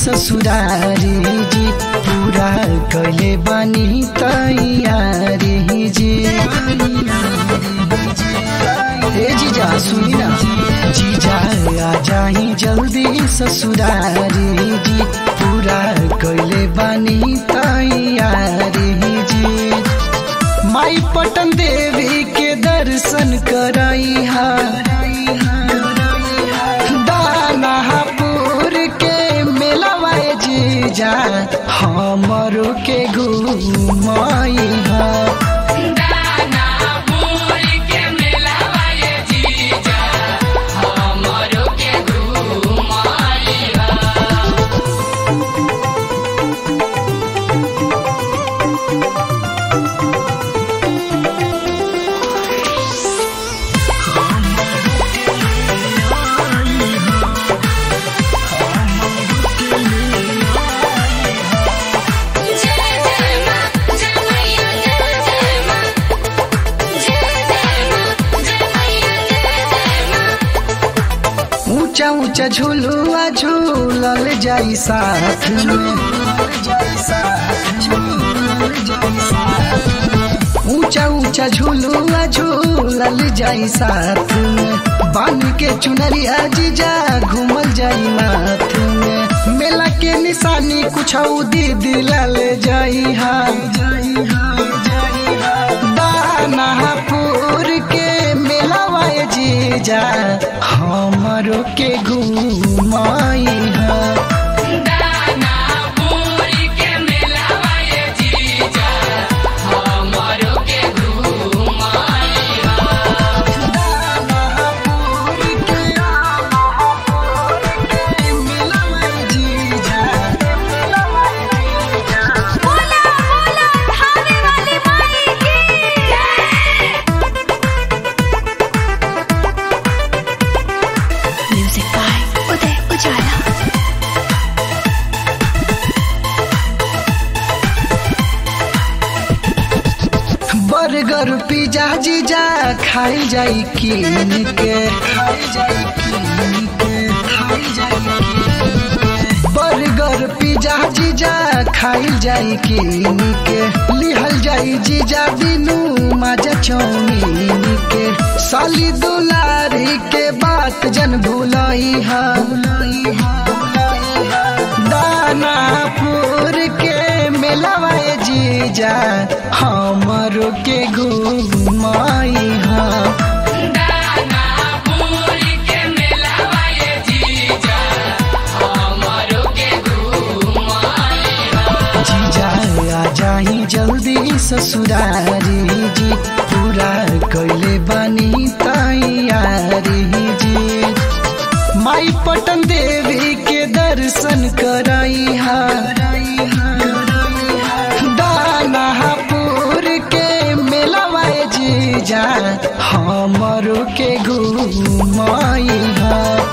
ससुरारी जी पूरा कैले बानी तैयारी जी ए जीजा सुनी ना जीजा आ जाही जल्दी ससुरारी जी पूरा कैले बानी तैयारी जी माई पटन देवी के दर्शन कराई हा दानापुर के मेलावा जीजा हमरो के घुमाई हा दानापुर के मेलावा ये जीजा हमरो के घुमाइबा जय जय मां जय मैया जय जय मां जय जय मां जय मैया जय जय मां ऊंचा ऊंचा झूलुआ झूलल जाई साथ में ऊंचा ऊंचा झूलुआ झूलल जाई साथ में बान के चुनरिया जीजा घूमल जाई नाथ में मेला के निशानी कुछ दी दिलल जाई हा दानापुर के मेलावा जीजा हमरो के घुमाई हा दानापुर के मेलावा ये जीजा हमरो के घुमाइबा बोला बोला खाने वाली माई की Music by Uday Ujala. Burger pizza जीजा खाई जाई कीन के बर्गर पिज्जा जीजा खाई जाई कीन के लिहल जाई जीजा बिनु माजा चौमीन के साली दुलारी के बात जन भुलाई हा दानापुर के मेलावा जीजा हमरो के घुमाई हा दानापुर के मेलावा ये जीजा हमरो के घुमाइबा जीजा आ जाही जल्दी ससुरारी जी पूरा कैले बानी तैयारी जी माई पटन देवी के दर्शन कराई हा दानापुर के मेलावा जीजा हमरो के घुमाई हा